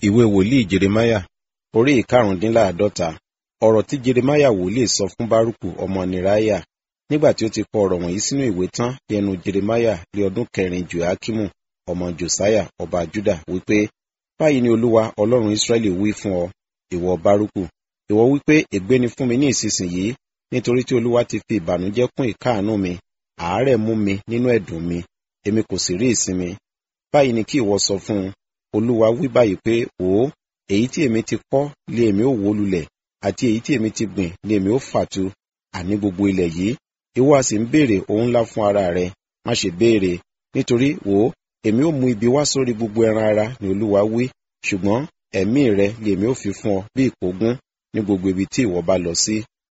ìwé wòlíì jeremáyà orí ìkarùndínláàádọ́ta ọ̀rọ̀ tí jeremáyà wòlíì sọ fún bárùkù ọmọ nìráyà nígbà tí ó ti kọ ọ̀rọ̀ wọ̀nyí sínú ìwé tán ní ẹnu jeremáyà ní ọdún kẹrin joakimu ọmọ josiah ọba juda wípé báyìí ni olúwa ọlọ́run israẹli wí fún ọ ìwọ bárùkù ìwọ wípé ègbé ni fún mi ní ìsinsìnyí nítorí tí olúwa ti fi ìbànújẹ́ kún ìkáàánú mi àárẹ̀ mú mi nínú ẹ̀dùn mi èmi kò sì rí ìsinmi báyìí ni kí ìwọ sọ fún un olúwa wí báyìí pé wò ó èyí tí èmi ti kọ́ lé èmi ó wó lulẹ̀ àti èyí tí èmi ti gbìn lé èmi ó fàtu àní gbogbo ilẹ̀ yìí ìwọ a sì ń béèrè ohun ńlá fún ara rẹ má ṣe béèrè nítorí wò ó èmi ó mú ibi wá sórí gbogbo ẹran ara ni olúwa wí ṣùgbọ́n ẹ̀mí rẹ lé èmi ó fi fún ọ bí ìkógún ní gbogbo ibi tí ìwọ bá lọ sí